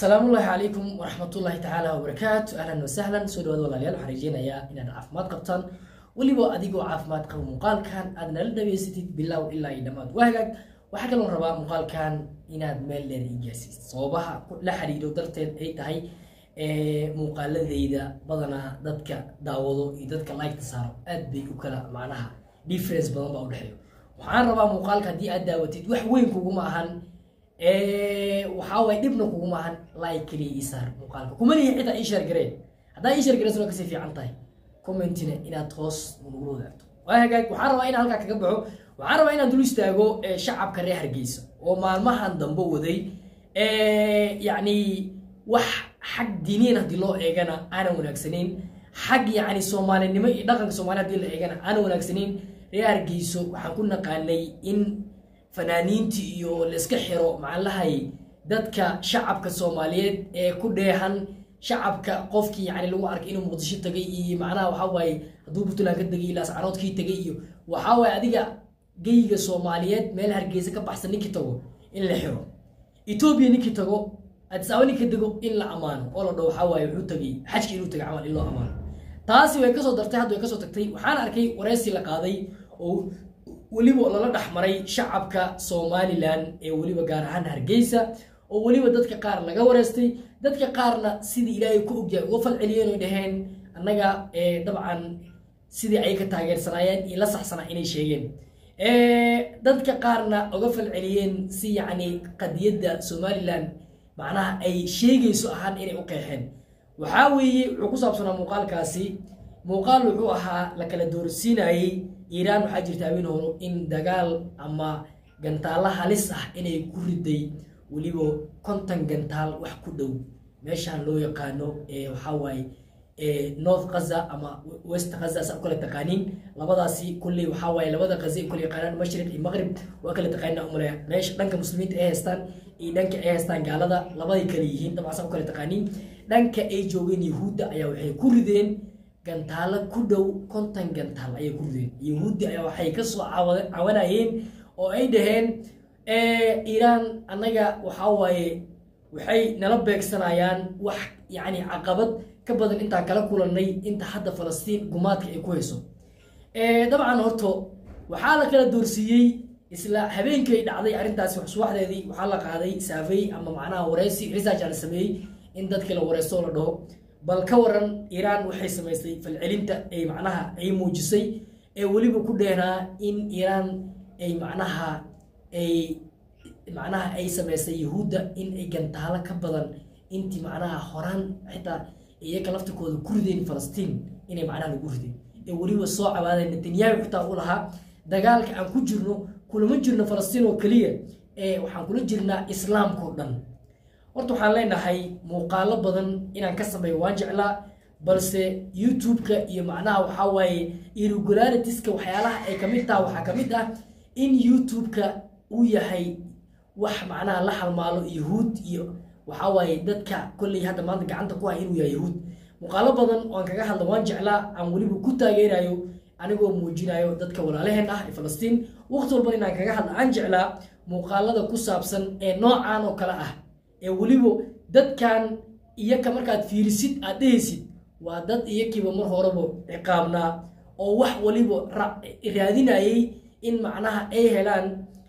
asalaamu ullaahi calaykum waraxmatullaahi tacaala wabarakaatu ahlan wasahlan soo dhawaad walaalayaal waxaan rajeynayaa inaad caafimaad qabtaan weliba adigoo caafimaad qaba muuqaalkan aad nala dhageysatid bilow ilaa iyo dhammaad waa hagaag waxaa kaloon rabaa muuqaalkan inaad meel dheer ii gaarsiid sababaha la xiriiro darteed ay tahay muuqaaladayda badanaa dadka daawado iyo dadka liketa saaro aad bay u kala macnaha difference badan baa udhexeeyo waxaan rabaa muuqaalka haddii aad daawatid wax weyn kuguma ahan waxaa waay dhibna kuguma ahan like keliya ii saar muuqaalka kuma lihi xitaa ii sheer gareen haddaa ii sheer gareen soo kasii fiican tahay commentina inaad hoos nagula wadaagto waa hagaag waxaan rabaa inaan halkaa kaga baxo waxaan rabaa inaan dul istaago shacabka reer hargeysa oo maalmahan dambe waday yacni wax xag diiniyan haddii loo eegana aanan wanaagsanayn xag yacni soomaalinimo iyo dhaqanka soomaliya hadii la eegana aanan wanaagsanayn reer hargeyso waxaan ku naqaanay in fanaaniintii iyo layska xiro macalahay dadka shacabka soomaaliyeed ee ku dheehan shacabka qofkii yani lagu arkay inuu muqdisho tagay iyo macnaha waxaa waaye hadduu puntland ka tegay ilaas caroodkii tagay iyo waxaa waaye adiga geyga soomaaliyeed meel hargeysa ka baxsan ninkii tago in la xiro etoobiya ninkii tago adisaaba ninkii tago in la ammaano oo la dhaho waxaa waaye wuxuu tagay xajki inuu tagay camal in loo ammaano taasi way kasoo dartay hadda way kasoo tagtay waxaan arkay wareysi la qaaday oo weliba lala dhexmaray shacabka somalilan ee weliba gaar ahaan hargeysa oo weliba dadka qaar laga wareystay dadka qaarna sidii ilaahay ku ogyahay uga falceliyeen oy dhaheen annaga dabcan sidii ay ka taageersanaayeen iyo la saxsanaa inay sheegeen dadka qaarna uga falceliyeen si yacni qadiyadda somalilan macnaha ay sheegayso ahaan inay u qeexeen waxaa weeye wuxuu ku saabsanaa muuqaalkaasi muuqaal wuxuu ahaa la kala doorsiinayey iiraan waxaa jirta habeen horo in dagaal ama gantaalla halis ah inay ku riday weliba konton gantaal wax ku dhow meeshaan loo yaqaano waxaa waaye north kaza ama west kaza saa u kala taqaaniin labadaasi kulley waxaa waaye labada kaza ay kala yaqaanaan mashriq iyo maqrib waa kala taqaanina umaleya meesha dhanka muslimiinta ay haystaan iyo dhanka ay haystaan gaalada labaday kale yihiin dabcan saa u kala taqaaniin dhanka ay joogeen yahuudda ayaa waxay ku rideen gantaalo ku dhow konton gantaal ayay ku rideen yahuuddi ayaa waxay kasoo cawanayeen oo ay dhaheen iiraan annaga waxaa waaye waxay nala beegsanayaan wax yacni caqabad ka badan intaan kala kulannay inta hadda falastiin gumaadka ay ku hayso dabcan horto waxaa la kala doorsiiyey isla habeenkii ay dhacday arrintaasi subaxdeedii waxaa la qaaday saafey ama macnaha wareysi research la sameeyey in dadkii la wareysto la dhaho bal ka waran iiraan waxay samaystay falcelinta ay macnaha ay muujisay ee weliba ku dheenaa in iiraan ay macnaha ay macnaha ay samaystay yahuudda in ay gantaalo ka badan intii macnaha horaan xitaa iyaga laftikooda ku rideen falastiin inay macnaha lagu rideen ee weliba soo cabaadeen netanyahu xitaa u lahaa dagaalka aan ku jirno kulama jirno falastiin oo keliya ee waxaan kula jirnaa islaamka oo dhan horta waxaan leenahay muuqaalo badan inaan ka sameeyo waan jeclaa balse youtube-ka iyo macnaha waxaa waaye irregularitiska waxyaalaha ay kamid taha waxaa kamid ah in youtube-ka uu yahay wax macnaha la halmaalo yahuud iyo waxaa waaye dadka kolley hadda maanta gacanta ku hay inuu yahay yahuud muuqaalo badan oo aan kaga hadla waan jeclaa aan weliba ku taageerayo anigoo muujinayo dadka walaalaheen ah ee falastiin waqti walban inaan kaga hadla aan jeclaa muuqaalada ku saabsan ee noocan oo kale ah ee weliba dadkan iyaka markaad fiirisid aad dhehaysid waa dad iyakiiba mar horeba ciqaabnaa oo wax waliba raadinayay in macnaha ay helaan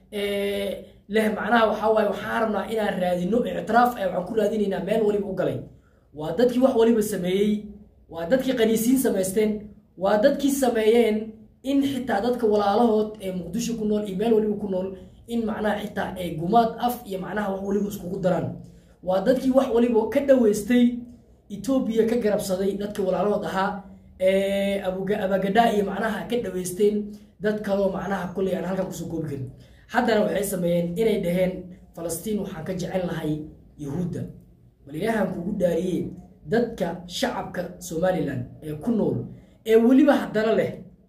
leh macnaha waxaa waaye waxaan rabnaa inaan raadino ictiraaf ay waxaan ku raadinaynaa meel waliba u galay waa dadkii wax waliba sameeyey waa dadkii qaniisiin samaysteen waa dadkii sameeyeen in xitaa dadka walaalahood ee muqdisho ku nool iyo meel waliba ku nool in macnaha xitaa ay gumaad af iyo macnaha wax waliba iskugu daraan waa dadkii wax waliba ka dhaweystay etoobiya ka garabsaday dadka walaalahood ahaa abagadhaa iyo macnaha ka dhaweysteen dad kaloo macnaha kulley aan halkan kusoo koobi karin haddana waxay sameeyeen inay dhaheen falastiin waxaan ka jecel lahay yahuudda bal ilaahan kugu dhaariyey dadka shacabka somalilan ee ku nool ee weliba haddana leh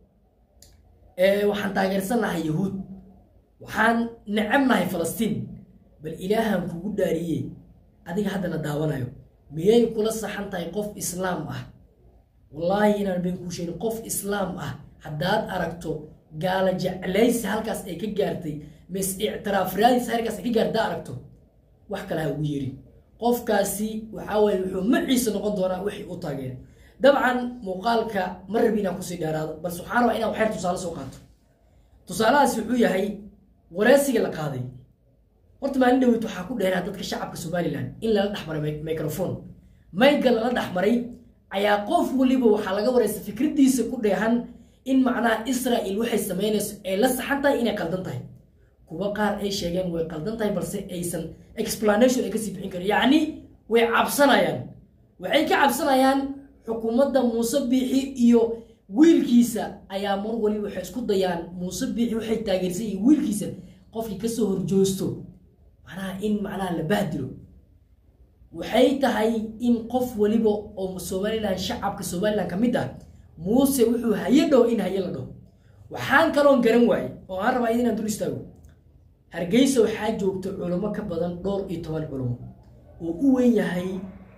waxaan taageersan lahay yahuud waxaan necabnahay falastiin bal ilaahan kugu dhaariyey adiga haddana daawanayo miyay kula saxan tahay qof islaam ah wallaahi inaan been kuu sheegin qof islaam ah haddaad aragto gaala jeclaysi halkaas ay ka gaartay mis ictiraaf raadis halkaas ay ka gaarta aragto wax kale ha ugu yeerin qofkaasi waxaa weye wuxuu maciisa noqon doonaa wixii u taageeray dabcan muuqaalka ma rabi inaan kusii dheeraado balse waxaan rabaa inaan waxyar tusaale soo qaato tusaalahaasi wuxuu yahay wareysiga la qaaday horta maalin dhaweyt waxaa ku dheeraa dadka shacabka somalilan in lala dhexmaray microphone mayga lala dhexmaray ayaa qof waliba waxaa laga wareysta fikradiisa ku dheehan in macnaha israel waxay sameynayso ay la saxan tahay inay qaldan tahay kuwa qaar ay sheegeen way qaldan tahay balse aysan explanation ay kasii bixin karin yacni way cabsanayaan waxay ka cabsanayaan xukuumadda muuse biixi iyo wiilkiisa ayaa mar waliba waxay isku dayaan muuse biixi waxay taageersan iyo wiilkiisa qofkii kasoo horjoosto macnaha in macnaha la bahdilo waxay tahay in qof waliba oo somalilan shacabka somalilan ka mid ah muuse wuxuu haye dhow in haye la dhaho waxaan kaloon garan waaye oo aan rabaa inaan dul istaago hargeysa waxaa joogta culamo ka badan dhowr iyo toban culamo oo u weyn yahay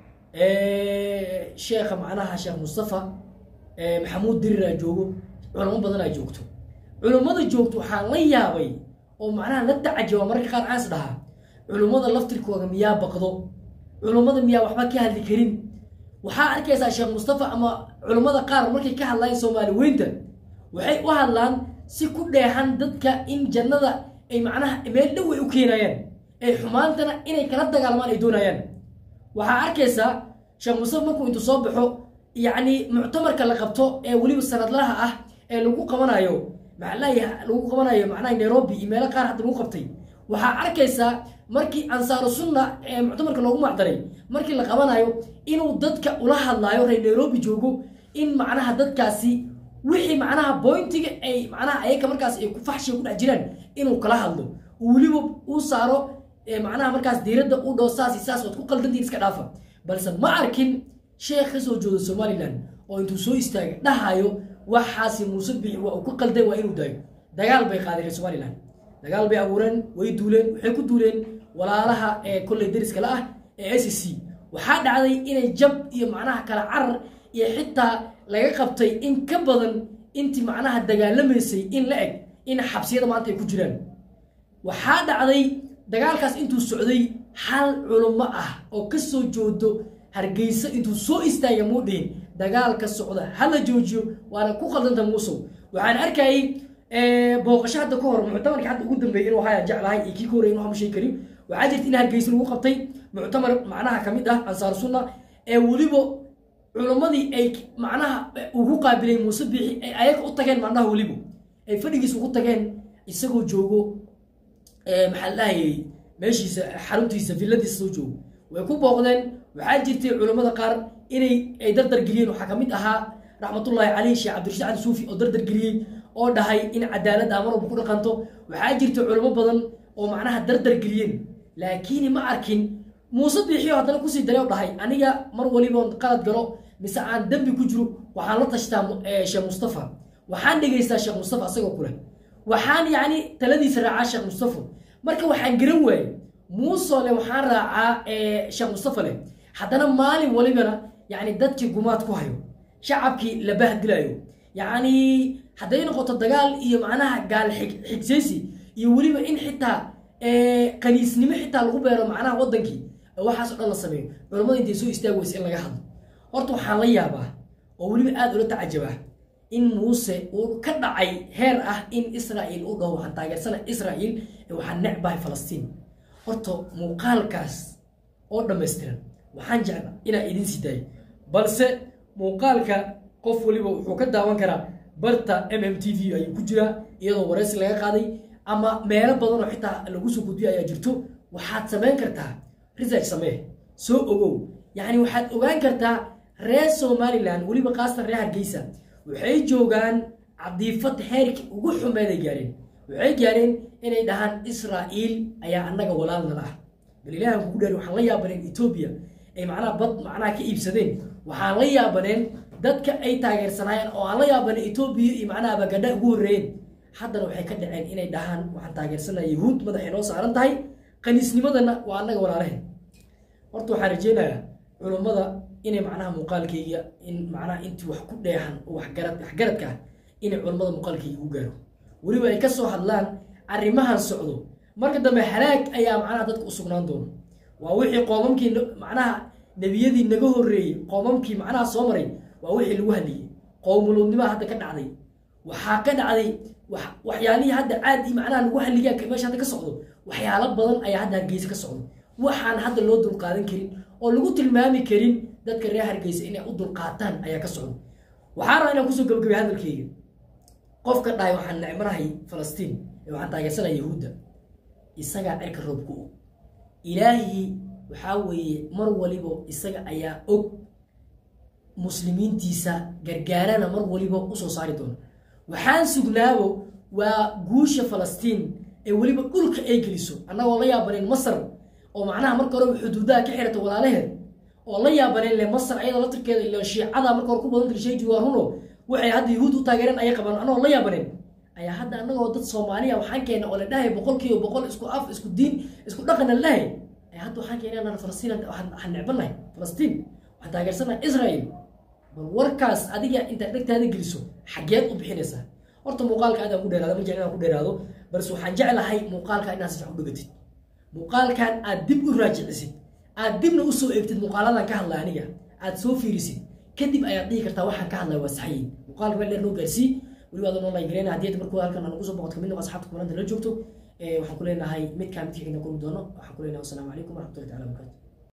sheekha macnaha sheekh mustafa maxamuud diriraa joogo culamo badanaa joogto culammada joogto waxaan la yaabay oo macnaha la tacajaba mararka qaar aas dhahaa culummada laftirkooda miyaa baqdo culummada miyaa waxba ka hadli karin waxaa arkaysaa sheekh mustafa ama culummada qaar markay ka hadlayaan soomaali weynta waxay u hadlaan si ku dheehan dadka in jannada ay macnaha meel dhow ay u keenayaan ay xumaantana inay kala dagaalmaan ay doonayaan waxaa arkaysaa sheekh mustafa markuu intu soo baxo yacni muctamarka la qabto ee weliba sanadlaha ah ee lagu qabanayo maxalaha lagu qabanayo macnaha nairobi iyo meelo qaar hadda lagu qabtay waxaa arkaysaa markii ansaaru sunna ee muctamarka loogu macdaray markii la qabanayo inuu dadka ula hadlaayo reer nairobi joogo in macnaha dadkaasi wixii macnaha boyntiga ay macnaha ayaga markaas ay ku faxshiga ku dhex jiraan inuu kala hadlo uu weliba uu saaro macnaha markaas diiradda u dhoo saasi saas waad ku qaldantiin iska dhaafa balse ma arkin sheekh ka soo jooda somalilan oo intuu soo istaagay dhahayo waxaasi muuse bixi waa uu ku qalday waa inuu daayo dagaal bay qaadeen reer somalilan dagaal bay abuureen way duuleen waxay ku duuleen walaalaha ee kolley dariskale ah ee s c waxaa dhacday inay jab iyo macnaha kala carar iyo xitaa laga qabtay in ka badan intii macnaha dagaalamaysay in la eg in xabsiyada maanta ay ku jiraan waxaa dhacday dagaalkaas intuu socday hal culummo ah oo ka soo joodo hargeysa intuu soo istaaga muu dhihin dagaalka socda hala joojiyo waana ku qaldanta muusow waxaan arkayay booqasho hadda ka hor muctamarka hadda ugu dambeeyay inuu haya jeclahay iyo kii ka horey inuu hama sheegi karin waxaa jirta in hargeysa lagu qabtay muctamar macnaha ka mid ah ansaar sunna ee weliba culammadii ay macnaha ugu qaabilay muuse biixi ay ayaga u tageen macnaha weliba ay fadhigiisa ugu tageen isagoo joogo maxaa lahayay meeshiisa xaruntiisa villadiisa soo joogo way ku booqdeen waxaa jirtay culammada qaar inay ay dardar geliyeen waxaa ka mid ahaa raxmatullaahi caleyh sheekh cabdirashiid cali suufi oo dardar geliyey oo dhahay in cadaalad amar walba ku dhaqanto waxaa jirta culamo badan oo macnaha dardar geliyeen laakiin ma arkin muuse biixiyo haddana kusii daray oo dhahay aniga mar waliboon qalad galo mise aan dembi ku jiro waxaan la tashtaa sheekh mustafa waxaan dhegaystaa sheekh mustafa asagoo kule waxaan yacni taladiisa raacaa sheekh mustafa marka waxaan garan waayey muusoo le waxaan raacaa sheekh mustafa leh haddana maalin walibana yacni dadkii gumaad ku hayo shacabkii la bahdilayo yacni hadday noqoto dagaal iyo macnaha gaal xigsaysi iyo weliba in xitaa kaniisnimo xitaa lagu beero macnaha wadankii waxaas oo dhan la sameeyo culammada intay soo istaagi weysa in laga hadlo horta waxaan la yaabaa oo weliba aada ula tacajabaa in muuse uu ka dhacay heer ah in israa'iil u dhaho waxaan taageersana israa'iil waxaan necbahay falastiin horta muuqaalkaas oo dhammaystiran waxaan jecla inaan idin sii daayo balse muuqaalka qof waliba wuxuu ka daawan karaa barta m m t v ayuu ku jiraa iyadoo waraysi laga qaaday ama meelo badan oo xitaa lagu soo gudbiyo ayaa jirto waxaad samayn kartaa research samee soo ogow yacni waxaad ogaan kartaa reer somalilan weliba qaasatan reer hargeysa waxay joogaan cadiifad heerkii ugu xumeeday gaareen waxay gaareen inay dhahaan israa'iil ayaa annaga walaalnala ah bal ilaahan kugu dheer waxaan la yaabaneen etoobiya ay macnaha bad macnaha ka iibsadeen waxaan la yaabaneen dadka ay taageersanaayeen oo aan la yaabaneen etoobiya iyo macnaha bagadha ugu horreeyeen haddana waxay ka dhaceen inay dhahaan waxaan taageersanaya yahuud madaxay noo saaran tahay kaniisnimadana waa annaga walaalaheen horta waxaan rajeynayaa culummada inay macnaha muuqaalkayga in macnaha intii wax ku dheehan oo waxgarad waxgaradka ah inay culummada muuqaalkayga u gaaro weliba ay ka soo hadlaan arrimahan socdo marka dambe halaag ayaa macnaha dadka u sugnaan doono waa wixii qoomamkii macnaha nebiyadii naga horreeyey qoomamkii macnaha soo maray waa wixii lagu hadliyey qowmuluudnimaa hadda ka dhacday waxaa ka dhacday waxyaalihii hadda caadi macnaha lagu halligaa meesha hadda ka socdo waxyaalo badan ayaa hadda hargeysa ka socdo waxaan hadda loo dulqaadan karin oo lagu tilmaami karin dadka reer hargeysa inay u dulqaataan ayaa ka socdo waxaa rabaa inaan kusoo gabagabay hadalkeyga qofka dhahay waxaan necmanahay falastiin ee waxaan taageersanaya yahuudda isagaa cirka roobku og ilaahii waxaa weeye mar waliba isaga ayaa og muslimiintiisa gargaarana mar waliba usoo saari doona waxaan sugnaabo waa guusha falastiin ee weliba dhulka ay geliso annagoo la yaabaneen masar oo macnaha marka horeba xuduudaha ka xirata walaalaheed oo la yaabaneen le masar ayada laftirkeeda ila shiicada marka hore ku badan tiri shayji waa runo waxay hadda yahuud u taageereen ayay qabaan annagoo la yaabaneen ayaa hadda annagoo dad soomaaliya waxaan keena oo la dhahay boqol kiiba boqol isku af isku diin isku dhaqan la dhahay ayaa hadda waxaan keena falastiin waxaan necbanahay falastiin waxaan taageersanahay israel bal warkaas adiga intaad dhegtaada geliso xageed u bixinaysaa horta muuqaalka aadaan ku dheeraado ma jecel inaan ku dheeraado balse waxaan jeclahay muuqaalka inaad si fiican u dhegatid muuqaalkan aad dib u raajicisid aad dibna usoo eegtid muuqaaladan ka hadlay aniga aad soo fiirisid kadib ayaad dhihi kartaa waxaan ka hadlaya waa saxayin muuqaalka meel dheer noo gaarsii weliba adan online gareyna haddii ad markuu halkan nagu soo boqoto kamid noqo asxaabta kumalanta la joogto waxaan ku leenahay midkaan midka xigna kulmi doono waxaan ku leenahay wasalaamu calaykum waraxmatullahi taala wabarakatu